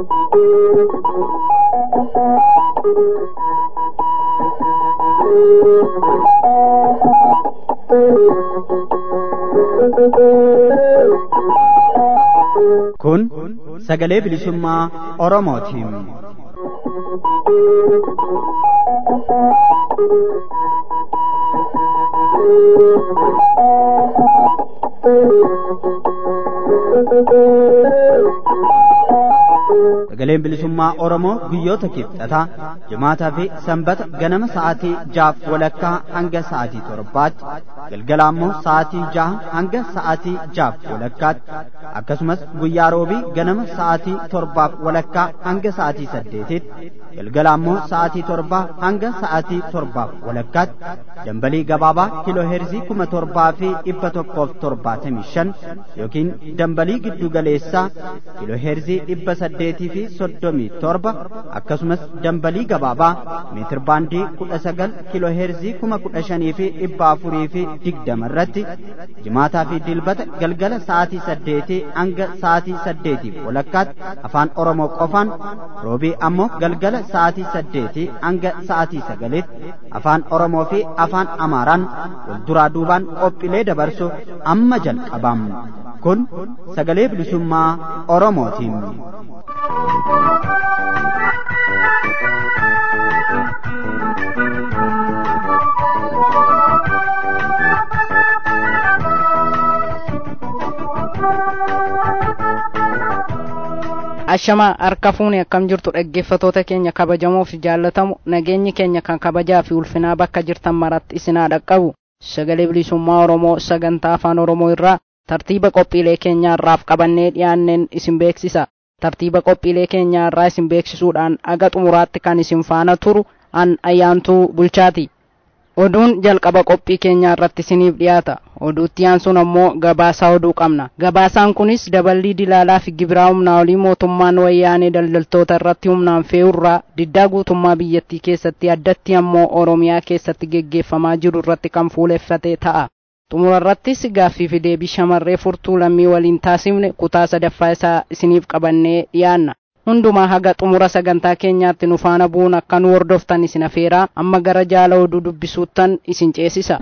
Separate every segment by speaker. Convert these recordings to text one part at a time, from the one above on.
Speaker 1: Kun sagalee bilisummaa Oromootiin. Sagaleen bilisummaa Oromoo guyyoota kibxataa jimaataa fi sanbata ganama sa'aatii jaaf walakkaa hanga sa'aatii torbaatti galgala ammoo sa'aatii jaha hanga sa'aatii jaaf walakkaatti akkasumas guyyaa roobii ganama sa'aatii torbaaf walakkaa hanga sa'aatii saddeetitti galgala ammoo sa'aatii torbaa hanga sa'aatii torbaaf walakkaatti dambalii gabaabaa kiloo heerzii kuma torbaa fi dhibba tokkoof torbaatamii shan yookiin dambalii giddu galeessaa kiloo heerzii dhibba saddeetii fi soddomii torba akkasumas dambalii gabaabaa meetir baandii kudha sagal kiloo heerzii kuma kudha shanii fi dhibba afurii fi digdama irratti jimaataa fi dilbata galgala sa'aatii saddeetii hanga sa'aatii saddeetiif walakkaatti afaan oromoo qofaan roobii ammoo galgala sa'aatii saddeetii hanga sa'aatii sagalitti afaan oromoo fi afaan amaaraan wal duraa duubaan qophiilee dabarsu amma jalqabam kun sagalee bilisummaa oromootiin.
Speaker 2: ashamaa harka fuuni akkam jirtu dhaggeeffatoota keenya kabajamoo fi jaallatamu nageenyi keenya kan kabajaa fi ulfinaa bakka jirtan maratti isinaa dhaqqabu sagalee bilisummaa oromoo sagantaa afaan oromoo irraa tartiiba qophiilee keenyaa irraaf qabannee dhiyaanneen isin beeksisa tartiiba qophiilee keenyaa irraa isin beeksisuudhaan aga xumuraatti kan isin faana turu an ayyaantuu bulchaati oduun jalqaba qophii keenyaa irratti isiniif dhiyaata oduutti aansuun ammoo gabaasaa oduu qabna gabaasaan kunis daballii dilaalaa fi gibiraa humnaa olii mootummaan wayyaanee daldaltoota irratti humnaan fe'urraa diddaa guutummaa biyyattii keessatti addatti ammoo oromiyaa keessatti geggeeffamaa jiru irratti kan fuuleffate ta'a xumura irrattis gaaffii fi deebii shamarree furtuu lammii waliin taasifne kutaa sadaffaa isaa isiniif qabannee dhiyaanna hundumaa haga xumura sagantaa keenyaatti nu faana bu'uun akka nu hordoftan isin afeeraa amma gara jaala oduu dubbisuuttan isin ceesisa.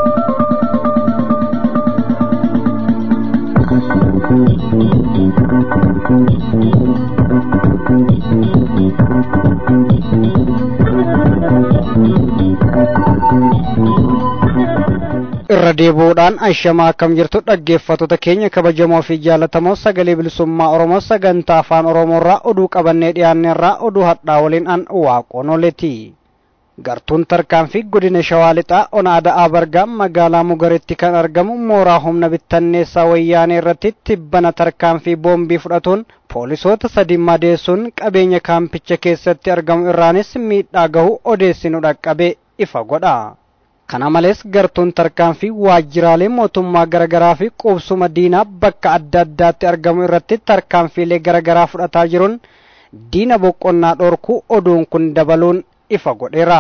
Speaker 3: irra deebi'uudhaan ashamaa akkam jirtu dhaggeeffattoota keenya kabajamoo fi jaallatamoo sagalee bilisummaa oromoo sagantaa afaan oromoorraa oduu qabannee dhiyaanneerraa oduu hadhaa waliin an waaqonoleti gartuun tarkaanfii godina shawaa lixaa ona ada'aa bargaa magaalaa mugaritti kan argamu mooraa humna bittanneessaa wayyaanee irratti tibbana tarkaanfii boombii fudhatuun poolisoota sadi madeessuun qabeenya kaampicha keessatti argamu irraanis miidhaa gahu odeessinu dhaqqabe ifa godha. kana malees gartuun tarkaanfii waajjiraalee mootummaa garaagaraa fi qubsuma diinaa bakka adda addaatti argamu irratti tarkaanfiilee garaagaraa fudhataa jiruun diina boqonnaa dhorkuu oduun kun dabaluun ifa godheera.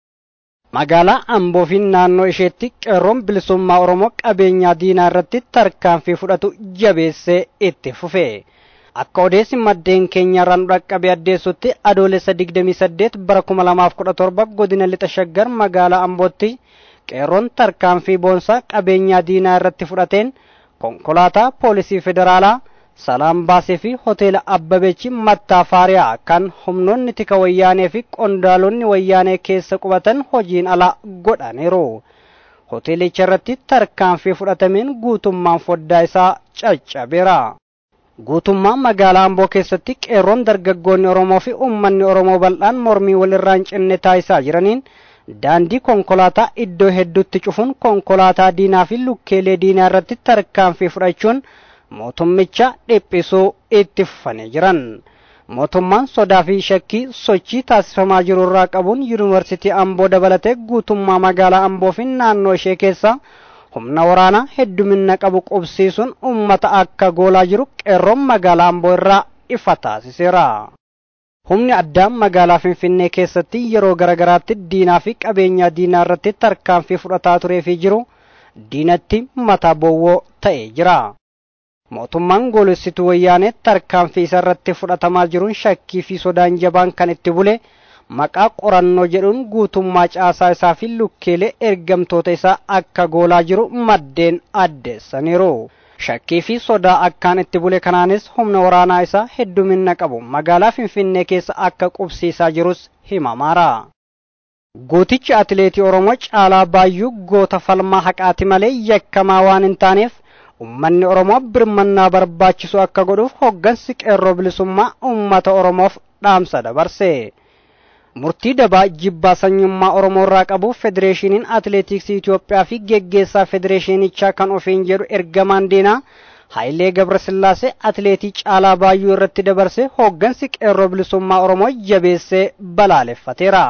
Speaker 3: magaalaa amboo fi naannoo isheetti qeerroon bilisummaa oromoo qabeenyaa diinaa irratti tarkaanfii fudhatu jabeessee itti fufe. akka odeessi maddeen keenyarraa nu dhaqqabe addeessutti adoolessa 28 bara 2017 godina lixa shaggar magaalaa ambootti qeerroon tarkaanfii boonsaa qabeenyaa diinaa irratti fudhateen konkolaataa poolisii federaalaa salaam baasee fi hoteela abbabeechi mattaa faariyaa kan humnoonni tika wayyaanee fi qondaalonni wayyaanee keessa qubatan hojiin ala godhaniiru. hoteelicha irratti tarkaanfii fudhatameen guutummaan foddaa isaa caccabeera. guutummaa magaalaa amboo keessatti qeerroon dargaggoonni oromoo fi uummanni oromoo bal'aan mormii walirraa hin cinne taasisaa jiraniin daandii konkolaataa iddoo hedduutti cufuun konkolaataa diinaa fi lukkeelee diinaa irratti tarkaanfii fudhachuun mootummicha dhiphisuu itti fufanii jiran. mootummaan sodaa fi shakkii sochii taasifamaa jiru irraa qabuun yuunivarsiitii amboo dabalatee guutummaa magaalaa amboo fi naannoo ishee keessa humna waraanaa heddumina qabu qubsiisuun ummata akka goolaa jiru qeerroon magaalaa amboo irraa ifa taasiseera. Humni addaa magaalaa Finfinnee keessatti yeroo garagaraatti diinaa fi qabeenya diinaa irratti tarkaanfii fudhataa turee fi jiru diinatti mataa bowwoo ta'ee jira. mootummaan goolessituu wayyaanee tarkaanfii isa irratti fudhatamaa jiruun shakkii fi sodaan jabaan kan itti bule maqaa qorannoo jedhuun guutummaa caasaa isaa fi lukkeelee ergamtoota isaa akka goolaa jiru maddeen addeessaniiru. shakkii fi sodaa akkaan itti bule kanaanis humna waraanaa isaa heddumina qabu magaalaa finfinnee keessa akka qubsiisaa jirus himamaara. Gootichi atileetii Oromoo Caalaa Baayyuu goota falmaa haqaati malee yakkamaa waan hin taaneef ummanni Oromoo birmannaa barbaachisu akka godhuuf hoggansi qeerroo bilisummaa ummata Oromoof dhaamsa dabarse. Murtii dabaa jibbaa sanyummaa Oromoo irraa qabu Federeeshiniin Atileetiksii Itoophiyaa fi geggeessaa Federeeshinichaa kan ofiin jedhu ergamaan diinaa Hayilee Gabrasillaasee atileetii Caalaa Baayyuu irratti dabarse hoggansi qeerroo bilisummaa Oromoo jabeessee balaaleffateera.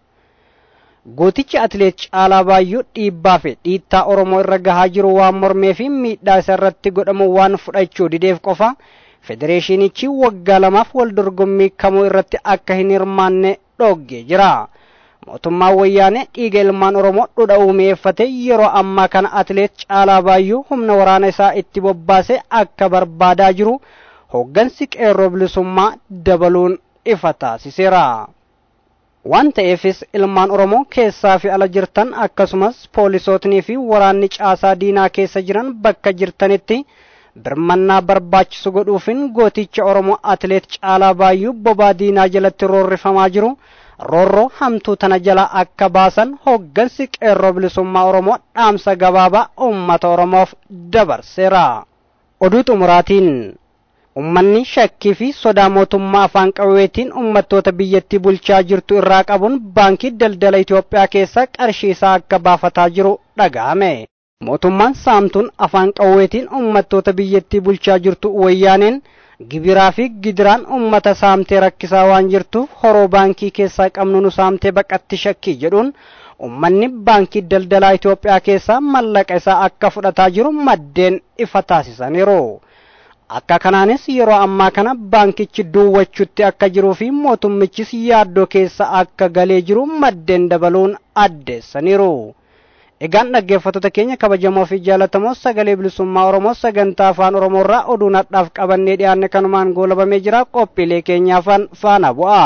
Speaker 3: Gootichi atileet Caalaa Baayyuu dhiibbaa fi dhiittaa Oromoo irra gahaa jiru waan mormee fi miidhaa isa irratti godhamu waan fudhachuu dideef qofa federeeshinichi waggaa lamaaf wal dorgommii kamuu irratti akka hin hirmaanne dhoggee jira. Mootummaan wayyaanee dhiiga ilmaan Oromoo dhudha uumeeffate yeroo ammaa kana atileet Caalaa Baayyuu humna waraana isaa itti bobbaasee akka barbaadaa jiru hoggansi qeerroo bilisummaa dabaluun ifa taasiseera. waan ta'eefis ilmaan Oromoo keessaa fi ala jirtan akkasumas poolisootnii fi waraanni caasaa diinaa keessa jiran bakka jirtanitti birmannaa barbaachisu godhuufin gooticha Oromoo atileet Caalaa Baayyuu bobaa diinaa jalatti roorrifamaa jiru roorroo hamtuu tana jala akka baasan hoggansi qeerroo bilisummaa Oromoo dhaamsa gabaabaa uummata Oromoof dabarseera. Oduu xumuraatiin Ummanni shakkii fi sodaa mootummaa afaan qawweetiin ummattoota biyyattii bulchaa jirtu irraa qabuun baankii daldala Itoophiyaa keessa qarshii isaa akka baafataa jiru dhaga'ame. Mootummaan saamtuun afaan qawweetiin ummattoota biyyattii bulchaa jirtu wayyaaneen gibiraa fi gidiraan ummata saamtee rakkisaa waan jirtuuf horoo baankii keessaa qabnu nu saamtee baqatti shakkii jedhuun ummanni baankii daldalaa Itoophiyaa keessaa mallaqa isaa akka fudhataa jiru maddeen ifa taasisaniiru. akka kanaanis yeroo ammaa kana baankichi duwwachutti akka jiruu fi mootummichis yaaddoo keessa akka galee jiru maddeen dabaluun addeessaniiru. Egaan dhaggeeffattoota keenya kabajamoo fi jaallatamoo sagalee bilisummaa Oromoo sagantaa afaan Oromoo irraa oduu nadhaaf qabannee dhiyaanne kanumaan goolabamee jira qophiilee keenyaafan faana bu'a.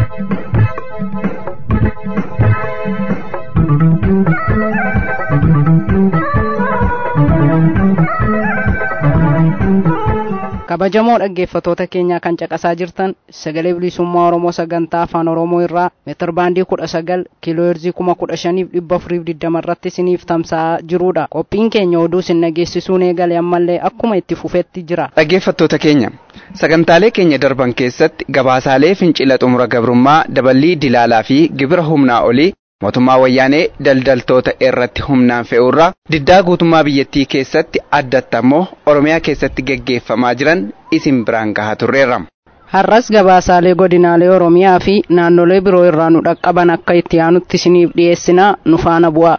Speaker 2: kabajamoo dhaggeeffatoota keenyaa kan caqasaa jirtan sagalee bilisummaa oromoo sagantaa afaan oromoo irraa meetir baandii kudha sagal kiilooherzii kuma kudha shaniif dhibba afuriif digdama irratti isiniif tamsa'aa jirudha qophiin keenya oduu isin dhageessisuun eegale ammallee akkuma itti fufetti jira
Speaker 4: dhaggeeffattoota keenya sagantaalee keenya darban keessatti gabaasaalee fincila xumura gabrummaa daballii dilaalaa fi gibira humnaa olii mootummaa wayyaanee daldaltoota irratti humnaan fe'uurraa diddaa guutummaa biyyattii keessatti addatti ammoo oromiyaa keessatti geggeeffamaa jiran isin biraan gahaa turreerra.
Speaker 2: har'as gabaasaalee godinaalee oromiyaa fi naannolee biroo irraa nu dhaqqaban akka itti aanutti isiniif dhiyeessinaa nu faana bu'a.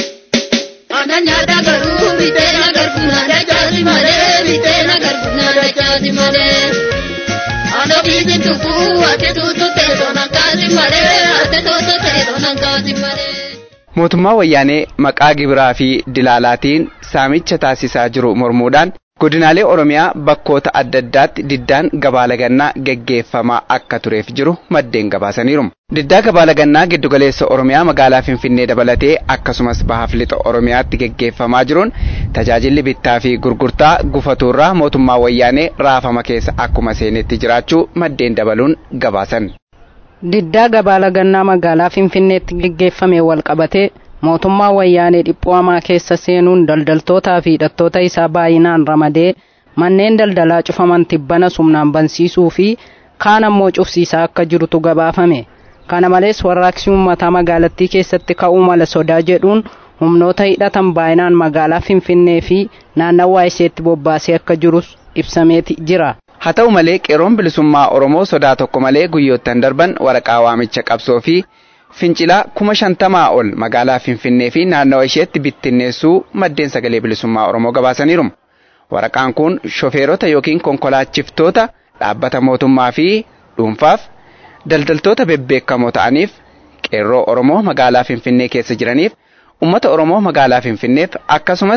Speaker 5: nyaata garuu biteen agarsiin haadha caati malee biteen agarsiin haadha caati malee. Ano biisin tukkuu ati tuutu teessoo nan kaasi malee ati tuutu teessoo nan kaasi malee.
Speaker 4: Mootummaa wayyaanee maqaa gibiraa fi dilaalaatiin saamicha taasisaa jiru mormuudhaan godinaalee Oromiyaa bakkoota adda addaatti diddaan gabaalagannaa geggeeffamaa akka tureef jiru maddeen gabaasaniiru. Diddaa gabaalagannaa giddugaleessa Oromiyaa magaalaa Finfinnee dabalatee akkasumas bahaaf lixa Oromiyaatti geggeeffamaa jiruun tajaajilli bittaa fi gurgurtaa gufatuurraa mootummaa wayyaanee raafama keessa akkuma seenetti jiraachuu maddeen dabaluun gabaasan.
Speaker 2: diddaa gabaalagannaa magaalaa finfinneetti geggeeffame wal qabatee mootummaa wayyaanee dhiphoo hamaa keessa seenuun daldaltootaa fi hidhattoota isaa baay'inaan ramadee manneen daldalaa cufaman tibbana sumnaan bansiisuu fi kaan ammoo cufsiisaa akka jirutu gabaafame kana malees warraaqsi uummataa magaalattii keessatti ka'uu mala sodaa jedhuun humnoota hidhatan baay'inaan magaalaa finfinnee fi naannawaa isheetti bobbaasee akka jirus ibsameeti jira.
Speaker 4: haa ta'u malee qeerroon bilisummaa oromoo sodaa tokko malee guyyoottan darban waraqaa waamicha qabsoo fi fincilaa kuma shantamaa ol magaalaa finfinnee fi naannawa isheetti bittinneessuu maddeen sagalee bilisummaa oromoo gabaasaniiru waraqaan kun shofeerota yookiin konkolaachiftoota dhaabbata mootummaa fi dhuunfaaf daldaltoota bebbeekamoo ta'aniif qeerroo oromoo magaalaa finfinnee keessa jiraniif ummata oromoo magaalaa finfinneef akkasumas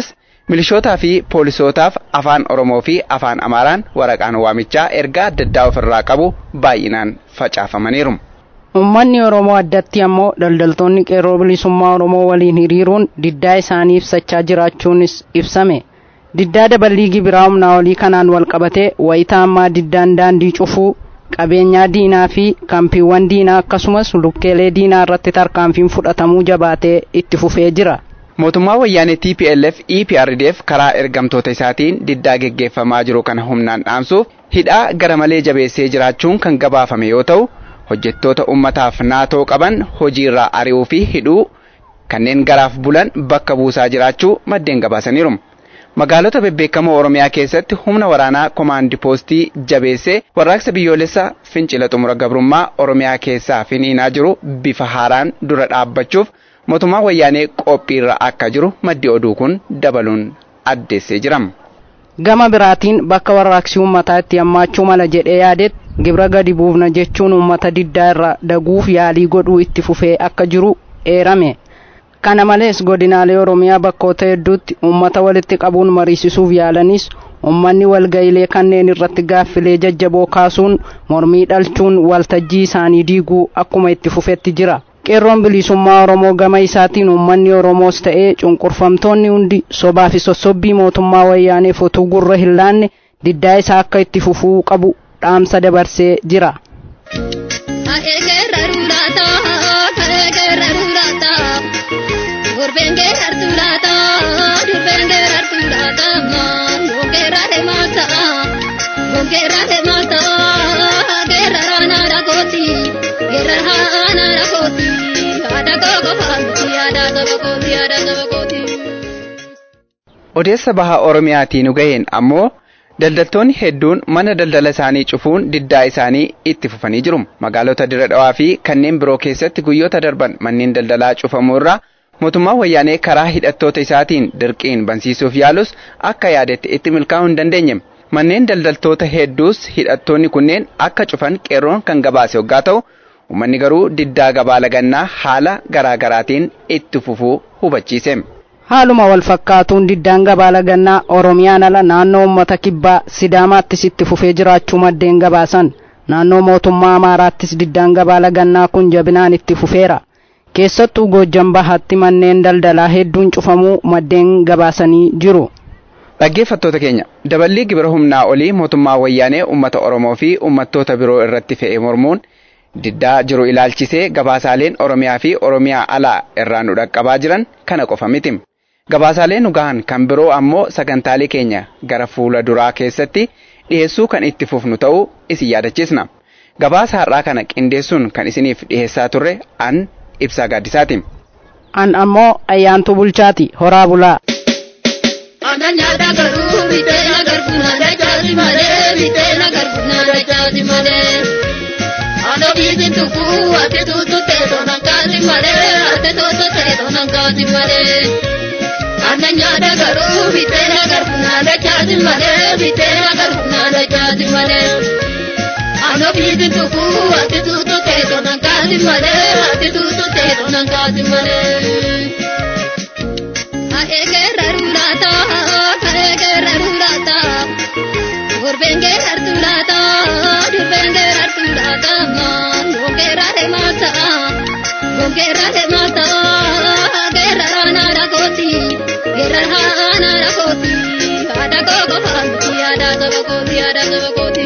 Speaker 4: milishootaa fi poolisootaaf afaan oromoo fi afaan amaaraan waraqaan waamichaa ergaa adda addaa ofirraa qabu baay'inaan facaafamaniiru.
Speaker 2: Uummanni Oromoo addatti ammoo daldaltoonni qeerroo bilisummaa Oromoo waliin hiriiruun diddaa isaanii ibsachaa jiraachuunis ibsame. Diddaa daballii gibiraa humnaa olii kanaan wal qabatee wayitaa ammaa diddaan daandii cufuu qabeenyaa diinaa fi kampiiwwan diinaa akkasumas lukkeelee diinaa irratti tarkaanfiin fudhatamuu jabaatee itti fufee jira.
Speaker 4: Mootummaa wayyaanee TPLF EPRDF karaa ergamtoota isaatiin diddaa geggeeffamaa jiru kana humnaan dhaamsuuf hidhaa gara malee jabeessee jiraachuun kan gabaafame yoo ta'u hojjettoota ummataaf naatoo qaban hojiirraa ari'uu fi hidhuu kanneen garaaf bulan bakka buusaa jiraachuu maddeen gabaasaniiru. Magaalota bebbeekamoo Oromiyaa keessatti humna waraanaa komaandi poostii jabeessee warraaqsa biyyoolessa fincila xumura gabrummaa Oromiyaa keessaa finiinaa jiru bifa haaraan dura dhaabbachuuf mootummaa wayyaanee qophiirra akka jiru maddi oduu kun dabaluun addeessee jira.
Speaker 2: Gama biraatiin bakka warraaqsi uummataa itti hammaachuu mala jedhee yaadetti gibira gadi buufna jechuun uummata diddaa irra daguuf yaalii godhuu itti fufee akka jiru eerame. Kana malees godinaalee Oromiyaa bakkoota hedduutti uummata walitti qabuun mariisisuuf yaalanis uummanni walga'iilee kanneen irratti gaaffilee jajjaboo kaasuun mormii dhalchuun waltajjii isaanii diiguu akkuma itti fufetti jira. Qeerroon bilisummaa Oromoo gama isaatiin uummanni Oromoos ta'ee cunqurfamtoonni hundi sobaa fi sossobbii mootummaa wayyaaneef utuu gurra hin laanne diddaa isaa akka itti fufuu qabu dhaamsa dabarsee jira.
Speaker 4: Odeessa baha Oromiyaatiin nu gaheen ammoo daldaltoonni hedduun mana daldala isaanii cufuun diddaa isaanii itti fufanii jiru. Magaalota Dirre Dhawaa fi kanneen biroo keessatti guyyoota darban manneen daldalaa cufamuu irraa mootummaan wayyaanee karaa hidhattoota isaatiin dirqiin bansiisuuf yaalus akka yaadetti itti milkaa'uu hin dandeenye. Manneen daldaltoota hedduus hidhattoonni kunneen akka cufan qeerroon kan gabaase hoggaa ta'u uummanni garuu diddaa gabaa lagannaa haala garaa garaatiin itti fufuu hubachiise.
Speaker 2: Haaluma wal fakkaatuun diddaan gabaa lagannaa Oromiyaan ala naannoo uummata kibbaa Sidaamaattis itti fufee jiraachuu maddeen gabaasan. Naannoo mootummaa Amaaraattis diddaan gabaa lagannaa kun jabinaan itti fufeera. Keessattuu Goojjan Bahaatti manneen daldalaa hedduun cufamuu maddeen gabaasanii jiru.
Speaker 4: Dhaggeeffattoota keenya daballii gibira humnaa olii mootummaa wayyaanee uummata Oromoo fi uummattoota biroo irratti fe'e mormuun diddaa jiru ilaalchisee gabaasaaleen Oromiyaa fi Oromiyaa alaa irraa nu dhaqqabaa jiran kana qofa miti. Gabaasaaleen nu gahan kan biroo ammoo sagantaalee keenya gara fuula duraa keessatti dhiheessuu kan itti fufnu ta'uu isin yaadachiisna. Gabaasa har'aa kana qindeessuun kan isiniif dhiheessaa turre an ibsaa gaaddisaati.
Speaker 2: An ammoo ayyaantuu bulchaati horaa bulaa.
Speaker 5: Ana nyaata garuu bitee na garbuna dachaati malee bitee na garbuna dachaati malee. Ana biisin tukkuu ati tuutu teessoo nan kaasi malee ati tuutu teessoo nan kaasi malee. Ana nyaata garuu bitee na garbuna dachaati malee bitee na garbuna dachaati malee. Ana biisin tukkuu ati tuutu teessoo nan kaasi malee ati tuutu teessoo nan kaasi malee. Aegerra rulata, aegerra rulata, gurbenge hartulata, durbenge hartulata, gongera de mata, gongera de mata, gerra rana rakoti, gerra rana rakoti, ada gogo hamti, ada gogo koti, ada gogo koti.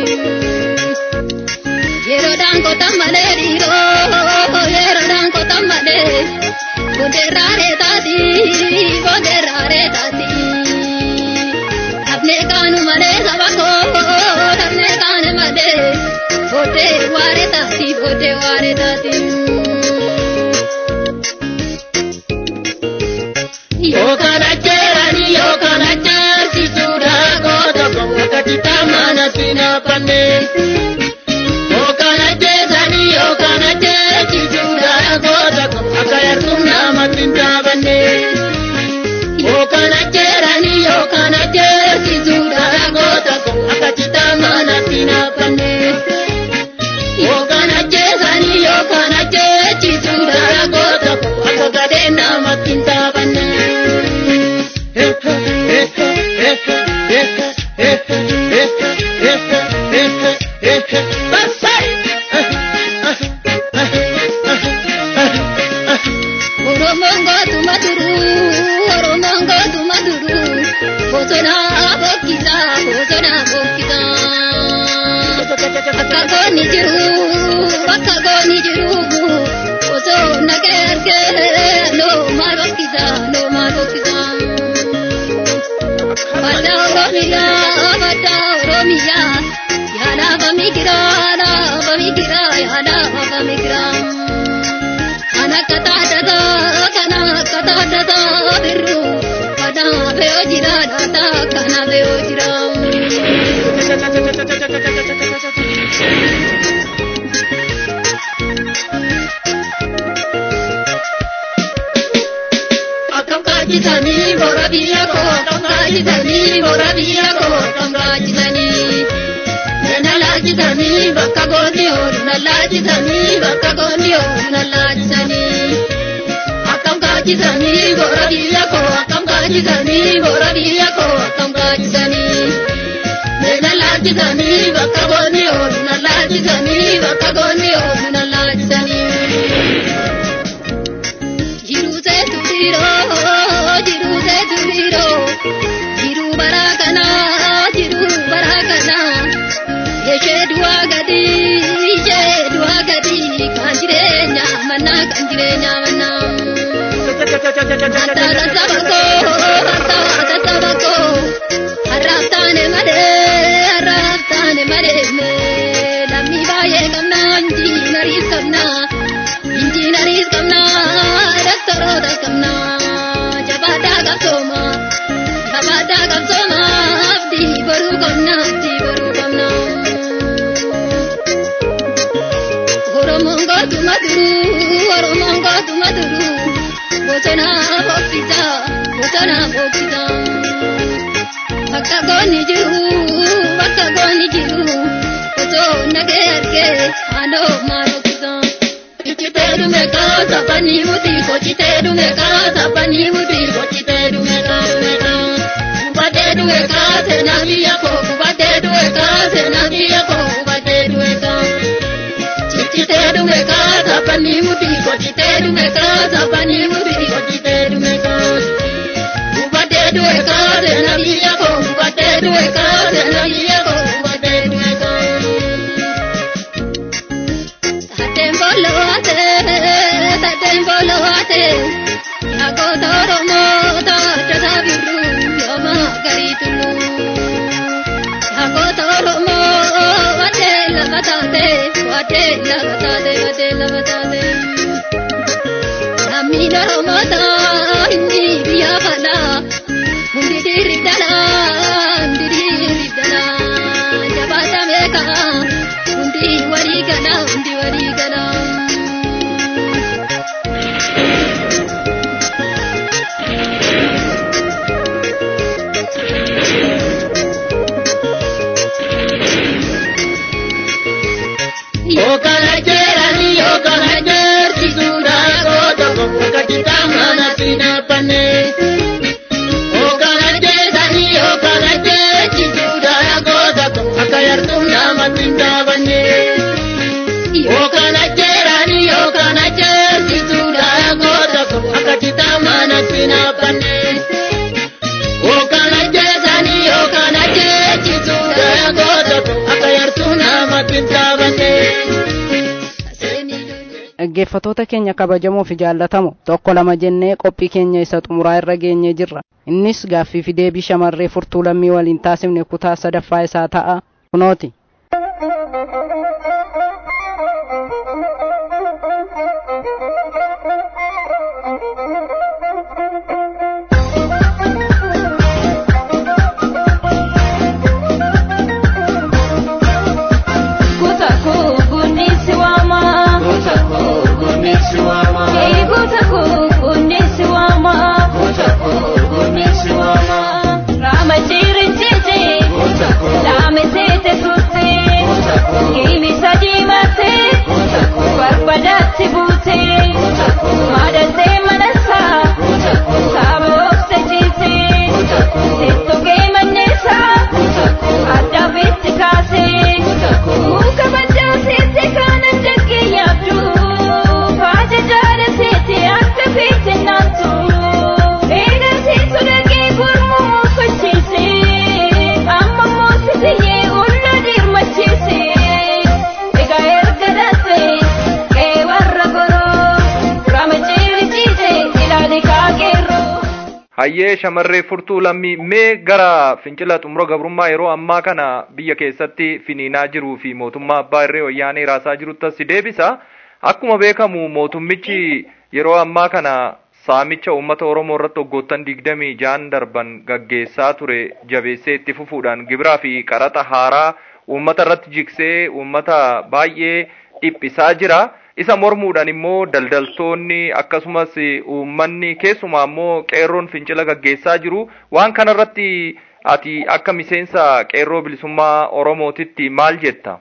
Speaker 5: Yero danko tamale diro, yero danko tamale. Bonderare tati, bonderare tati. Apne kanu made sabako, apne kanu made. Bote ware tati, bote ware tati. Yo kana cherani, yo kana chersi chura godo godo kachita mana tina pane. Yo kana cherani, yo kana chersi chura godo godo akayartum nama tinta bane. Yo kana cherani, yo kana chersi chura godo godo akachita mana tina pane. Yo kana cherani, yo kana chersi chura godo godo akagade nama tinta bane. gooni jiru bakka gooni jiru osoo nagee argee noo maal hokkisa noo maal hokkisa. Badda Oromiyaa badda Oromiyaa yaada afami gira yaada afami gira yaada afami gira. Kana kataadata kana kataadata birru kana beeyo jira daata kana beeyo jira. Akkam kaajisanii boora biyya koo akkam kaajisanii boora biyya koo akkam kaajisanii. Nana laajisanii bakka goonni oolu na laajisanii bakka goonni oolu na laajisanii. Akkam kaajisanii boora biyya koo akkam kaajisanii boora biyya koo akkam kaajisanii. Nana laajisanii bakka goonni oolu na laajisanii bakka goonni oolu na laajisanii. Jiruse turiro, jiruse turiro, jiru barakana, jiru barakana. Yeshe dua gadi, yeshe dua gadi, kan jireenya mana, kan jireenya mana. Hatta tatabako, hatta tatabako, harraftane made, harraftane made me. Lammi baay'ee qabna, injiinaris qabna, injiinaris qabna, doktoroota qabna. Jabaadhaa qabsooma, jabaadhaa qabsooma, abdii boruu qabna, abdii boruu qabna. Oromoon gootuma duruu, Oromoon gootuma duruu, bosona boqqisa, bosona boqqisa. Bakka goonni jiru, bakka goonni jiru, osoo nagee argee, haaloo maal boqqisa. Ichitee dhume kaa saphanii muti, kochitee dhume kaa saphanii muti, kochitee dhume kaa dhume kaa. Kubatee dhume kaa seenaa biyya koo, kubatee dhume kaa seenaa biyya koo, kubatee dhume kaa. Chichitee dhume kaa saphanii muti, kochitee dhume kaa saphanii muti, kochitee dhume kaa. Kubatee dhume kaa seenaa biyya koo, kubatee dhume kaa seenaa biyya koo, kubatee dhume kaa. Sateen boloote, sateen boloote, yaakota Oromoo taatota birruu yooma garii tulluu. Yaakota Oromoo wadee lafa taate, wadee lafa taate, wadee lafa taate. Lammiin Oromoo taa inni biyya falaa, hundi dhiirri dhalaa, hundi dhiirri dhalaa. Jabaata beekaa, hundi walii galaa, hundi walii galaa. Yokana jerani yokana jerti sunda goto kuka chitamana sinapane. Yokana jerani yokana jerti sunda goto akayartum nama tindabane. Yokana jerani yokana jerti sunda goto akachitamana sinapane. Yokana jerani yokana jerti sunda goto akayartum nama tindabane.
Speaker 2: dhaggeeffatoota keenya kabajamoo fi jaallatamoo tokko lama jennee qophii keenya isa xumuraa irra geenyee jirra innis gaaffii fi deebii shamarree furtuu lammii waliin taasifne kutaa sadaffaa isaa ta'a kunooti
Speaker 6: Guta koo gunnisi waama. Guta koo gunnisi waama. Ee guta koo gunnisi waama. Guta koo gunnisi waama. Raama jirin jete. Guta koo. Laame teete tutte. Guta koo.
Speaker 7: Hayyee shamarree furtuu lammii mee gara fincila xumura gabrummaa yeroo ammaa kana biyya keessatti finiinaa jiruu fi mootummaa abbaa irree wayyaanee raasaa jirutti si deebisa. Akkuma beekamu mootummichi yeroo ammaa kana saamicha uummata Oromoo irratti waggoottan digdamii jaan darban gaggeessaa ture jabeessee itti fufuudhaan gibiraa fi qaraxa haaraa uummata irratti jiksee uummata baay'ee dhiphisaa jira. Isa mormuudhaan immoo daldaltoonni akkasumas uummanni keessumaa immoo qeerroon fincila gaggeessaa jiru. Waan kanarratti ati akka miseensa qeerroo bilisummaa Oromootitti maal jetta?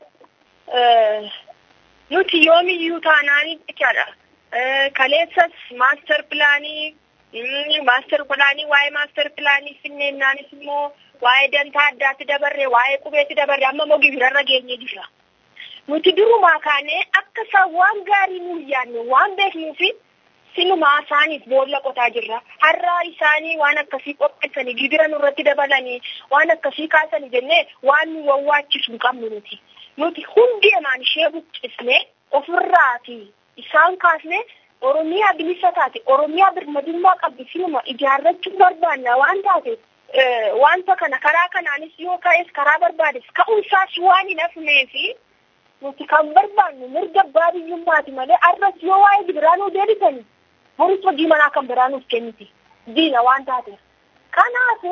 Speaker 8: Nuti yoomiyyuu taanaanii jechaadha. Kaleessas maaster pilaanii maaster pilaanii waa'ee maaster pilaanii finneennaanis immoo waa'ee dantaa addaatti dabarre waa'ee qubeetti dabarre amma immoo gibirarra geenye jira. Nuti durumaa kaanee akka isaan waan gaarii nu yaadne waan beeknuu fi sinumaa isaaniif boolla qotaa jirra. Har'aa isaanii waan akkasii qopheessanii gibira nurratti dabalanii waan akkasii kaasanii jennee waan nu wawwaachisu hin qabnu nuti. Nuti hundi emaan ishee buqqisnee ofirraa fi isaan kaasnee Oromiyaa bilisa taate Oromiyaa birmadummaa qabdi sinuma ijaarrachuu barbaanna waan taateef wanta kana karaa kanaanis yoo ka'es karaa barbaades ka'umsaas waan hin hafnee fi nuti kan barbaannu mirga abbaa biyyummaati malee arras yoo waa'ee gibiraa nuu deebisanii boris hojii manaa kan biraa nuuf kenniti diina waan taateef. Kanaaf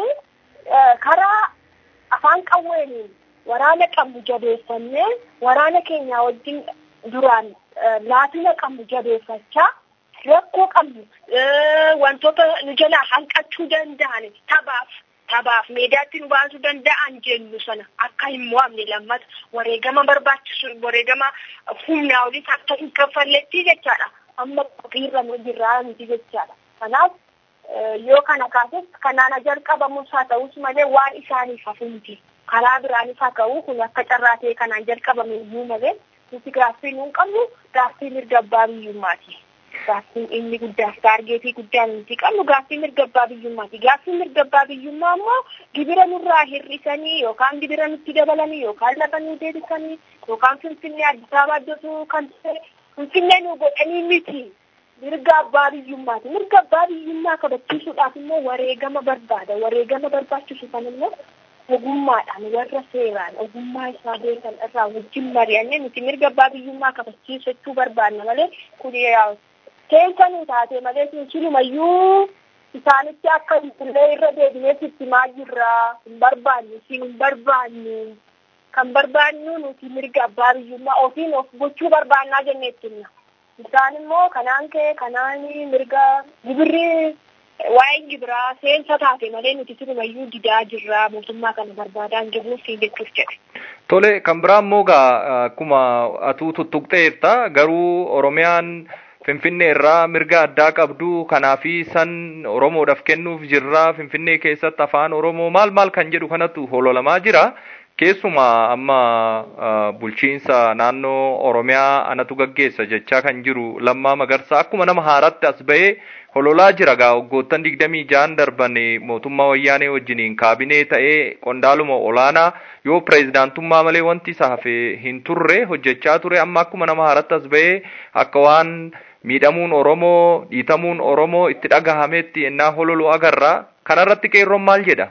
Speaker 8: karaa afaan qawweeniin waraana qabnu jabeeffannee waraana keenya wajjin duraan laafina qabnu jabeeffachaa rakkoo qabnu wantoota nu jalaa hanqachuu danda'an taphaaf taphaaf meedaatti nu baasuu danda'an jennu sana akka hin mo'amne lammata wareegama barbaachisu wareegama humnaa oliis akka hin kaffalletti jechaadha amma qophiirra nu jirraa miti jechaadha kanaaf yoo kana kaases kanaan jalqabamus haa ta'us malee waan isaaniif hafu miti karaa biraanis haa ta'u kun akka carraa ta'e kanaan jalqabame iyyuu malee nuti gaaffii nuun qabnu gaaffii mirga abbaa biyyummaati. Gaaffiin inni guddaa taargeetii guddaa nuti qabnu gaaffii mirga abbaa biyyummaati. Gaaffii mirga abbaa biyyummaa immoo gibira nurraa hir'isanii yookaan gibira nutti dabalanii yookaan lafa nuu deebisanii yookaan finfinnee Addis Ababaa iddoo kan ta'e finfinnee nuu godhanii miti. Mirga abbaa biyyummaati. Mirga abbaa biyyummaa kabachiisuudhaaf immoo wareegama barbaada. Wareegama barbaachisu kan immoo ogummaadhaan warra seeraan ogummaa isaa beekan irraa wajjin mari'annee nuti mirga abbaa biyyummaa kabachiisachuu barbaanna malee kun keessa nu taate malee sinumayyuu isaanitti akka illee irra deebinee sitti maal jirraa hin barbaannu siin hin barbaannu kan barbaannu nuti mirga abbaa biyyummaa ofiin of gochuu barbaannaa jennee ittiin isaan immoo kanaan kee kanaan mirga gibirri waa'een gibiraa seensa taate malee nuti sinumayyuu didaa jirraa mootummaa kana barbaadaa hin jirruuf jechuuf jedhe.
Speaker 7: Tole kan biraa immoo gaa akkuma atuu tuttuqxeetta garuu Oromiyaan Finfinnee irraa mirga addaa qabdu kanaafi san Oromoodhaaf kennuuf jirra Finfinnee keessatti afaan Oromoo maal maal kan jedhu kanatu hololamaa jira. Keessumaa amma bulchiinsa naannoo Oromiyaa anatu gaggeessa jechaa kan jiru Lammaa Magarsaa akkuma nama haaratti as bahee hololaa jira gaa waggoottan digdamii jaan darban mootummaa wayyaanee wajjiniin kaabinee ta'ee qondaaluma olaanaa yoo pireezidaantummaa malee wanti isa hafe hin turre hojjechaa ture amma akkuma nama haaratti as bahee akka waan miidhamuun Oromoo dhiitamuun Oromoo itti dhagahametti ennaa hololu agarra kanarratti qeerroon maal jedha?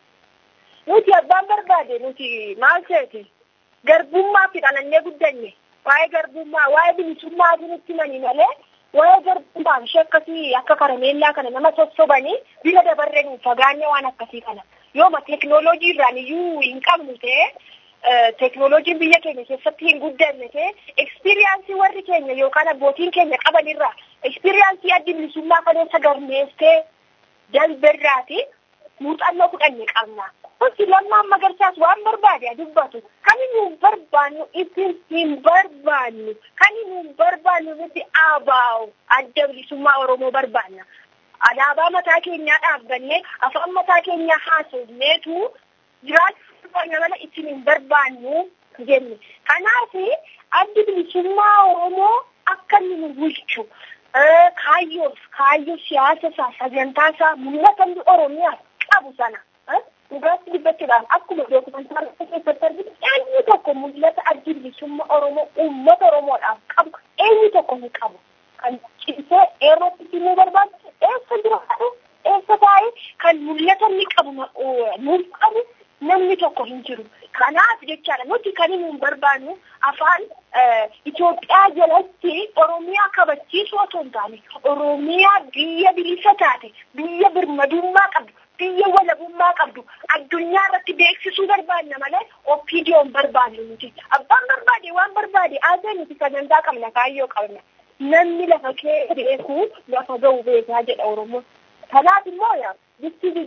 Speaker 8: Nuti abbaan barbaade nuti maal seeti garbummaa fi dhalannee guddanne waa'ee garbummaa waa'ee bilisummaa nutti mani malee waa'ee garbummaa ishee akkasii akka karameellaa kana nama sossobanii bira dabarree nuuf fagaanne waan akkasii kana yooma teeknooloojii irraan iyyuu hin qabnu ta'e teeknooloojiin biyya keenya keessatti hin guddanne ta'e ekspiriyaansii warri keenya yookaan abbootiin keenya qabanirraa ekspiriyaansii addi bilisummaa kaleessa galmeessee dalberraati muuxannoo fudhanne qabna. Wanti lammaan magarsaas waan barbaade dubbatu kan inni hin barbaannu ittiin hin barbaannu kan inni hin barbaannu nuti abaa'u adda bilisummaa Oromoo barbaanna. Alaabaa mataa keenyaa dhaabbannee afaan mataa keenyaa haasofneetu jiraachuu barbaanna mala ittiin hin barbaannu jenne. Kanaaf addi bilisummaa Oromoo akka inni nu bulchu kaayyoof kaayyoo siyaasa isaa sagantaa isaa mul'ata Oromiyaaf qabu sana. dhugaatti dubbachuudhaan akkuma dookumentaarii keessatti arginu eenyu tokko mul'ata addi bilisummaa Oromoo uummata Oromoodhaaf qabu eenyu tokko hin qabu. Kan cimsee eerootti himuu barbaadu eessa jiraatu eessa taa'ee kan mul'ata inni qabu nuuf qabu namni tokko hin jiru. Kanaaf jechaadha nuti kan hin barbaannu afaan Itoophiyaa jalatti Oromiyaa kabachiisuu otoo hin taane Oromiyaa biyya bilisa taate biyya birmadummaa qabdu biyya walabummaa qabdu addunyaa irratti beeksisuu barbaanna malee opiidiyoon barbaannu nuti. Abbaan barbaade waan barbaade aasee nuti sagantaa qabna kaayyoo qabna. Namni lafa kee beekuu lafa ga'u beekaa jedha Oromoon. Kanaaf immoo yaa bifti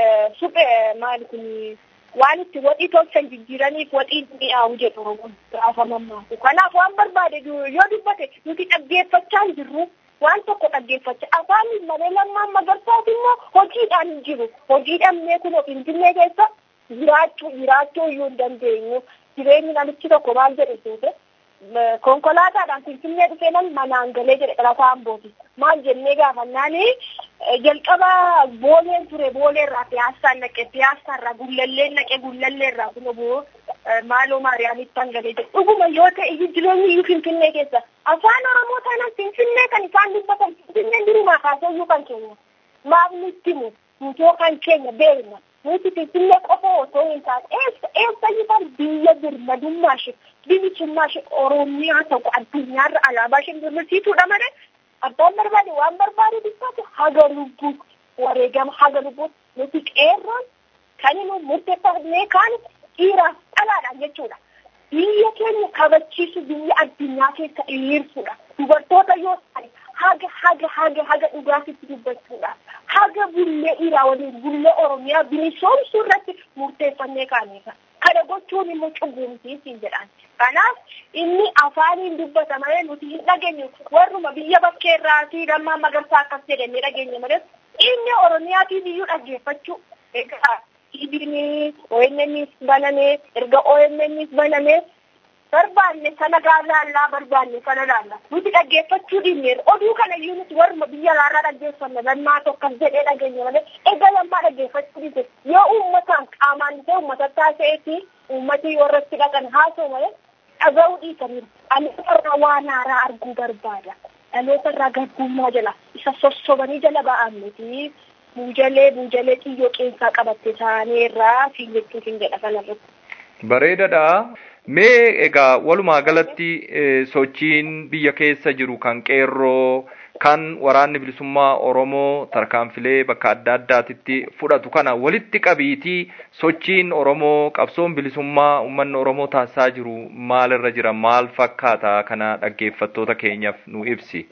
Speaker 8: suphee maali kun waan itti waxii tolchan jijjiiraniif waxii mi'aawu jedhu Oromoon gaafa mammaaku. Kanaaf waan barbaade yoo dubbate nuti dhaggeeffachaa hin jirru. waan tokko dhaggeeffachaa afaan malee lammaan magarsaati immoo hojiidhaan hin jiru hojii dhabnee kun finfinnee keessa jiraachuu jiraachuu iyyuu hin dandeenyu jireenyi namichi tokko maal jedhe seete konkolaataadhaan finfinnee dhufee nan manaan galee jedhe dhalataa ambooti maal jennee gaafannaani jalqaba booleen ture booleerraa piyaassaan naqe piyaassaarraa gullalleen naqe gullalleerraa kun oboo maaloo maariyaamitti hangalee jedhe dhuguma yoo ta'e iyyuu jireenyi iyyuu finfinnee keessa afaan oromoo taanaan finfinnee kan isaan dubbatan finfinnee durumaa kaasee iyyuu kan keenya maaf nutti himu nutoo kan keenya beekna nuti finfinnee qofa otoo hin taane eessa eessa iyyuu biyya birmadummaa ishee bilisummaa ishee oromiyaa tokko addunyaarra alaabaa ishee birmadsiituudha malee abbaan barbaade waan barbaade dubbatu haga lubbuutti wareegama haga lubbuutti nuti qeerroon kan nu murteeffannee kaan dhiiraaf dhalaadhaan jechuudha. Biyya keenya kabachiisu biyya addunyaa keessa dhiyeessuudha. Dubartoota yoo ta'an haga haga haga haga dhugaatitti dubbachuudha. Haga bullee dhiiraa waliin bullee Oromiyaa bilisoomsuu irratti murteeffannee kaaneera. Kana gochuun immoo cunqursiisiin jedhaan. Kanaaf inni afaaniin dubbata malee nuti hin dhageenyu warruma biyya bakkeerraatii lammaa magarsaa akkas jedhanii dhageenya malee inni Oromiyaatiin iyyuu dhaggeeffachuu egaa TV'n ONN's baname erga ONN's baname barbaanne sana laallaa barbaanne sana laalla nuti dhaggeeffachuu dhiibneerra oduu kana iyyuu nuti warma biyya alaarraa dhaggeeffanna lammaa tokkas jedhee dhageenya malee egaa lammaa dhaggeeffachuu dhiibne yoo uummataan qaamaan dhufee uummata taasisee uummati warratti dhaqan haasa'u malee dhaga'uu dhiisaniiru dhaloota waan haaraa arguu barbaada dhaloota irraa garbummaa jala isa sossobanii jala ba'an nuti buujalee buujalee xiyyoo qeensaa qabatte taaneerraa siin jechuutiin jedha kanarratti.
Speaker 7: Bareedadha. Mee egaa walumaa galatti sochiin biyya keessa jiru kan qeerroo kan waraanni bilisummaa Oromoo tarkaanfilee bakka adda addaatitti fudhatu kana walitti qabiitii sochiin Oromoo qabsoon bilisummaa uummanni Oromoo taasisaa jiru maalirra jira maal fakkaata kana dhaggeeffattoota keenyaaf nu ibsi.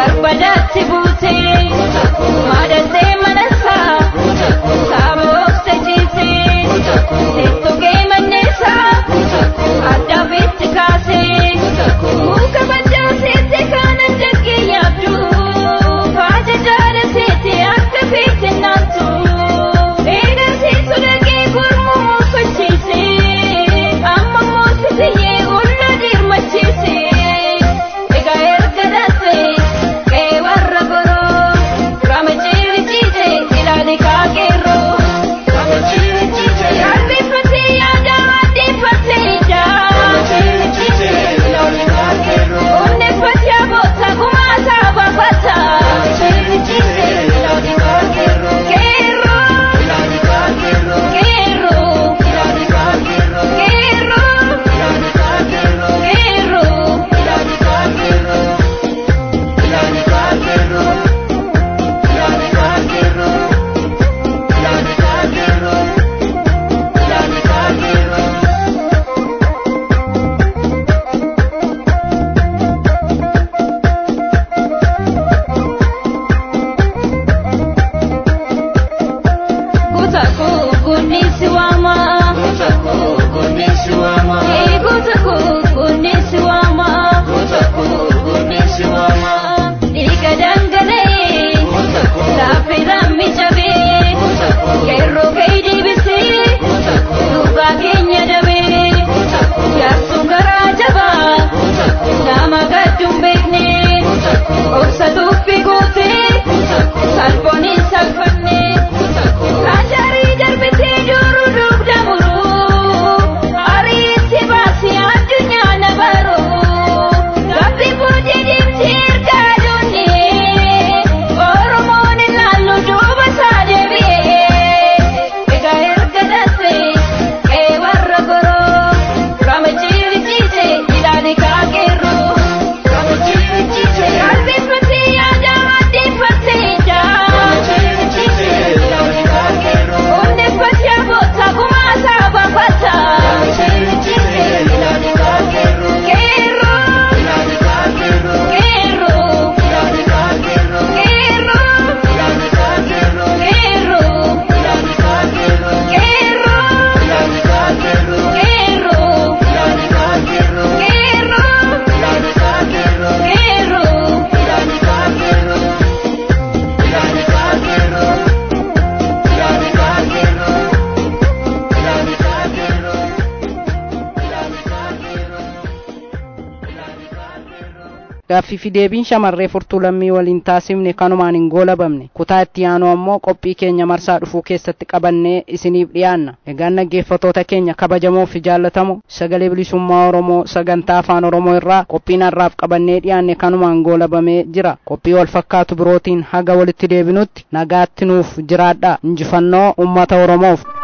Speaker 6: Barbadatti buutee maadantee manasaa saaba oofte
Speaker 2: gaaffii fi deebiin shamarree furtuu lammii waliin taasifne kanumaan hin goolabamne kutaa itti aanu ammoo qophii keenya marsaa dhufuu keessatti qabannee isiniif dhiyaanna egaan dhaggeeffatoota keenya kabajamoo fi jaallatamoo sagalee bilisummaa oromoo sagantaa afaan oromoo irraa qophiin har'aaf qabannee dhiyaanne kanumaan goolabamee jira qophii wal fakkaatu birootiin haga walitti deebinutti nagaatti nuuf jiraadha injifannoo ummata oromoof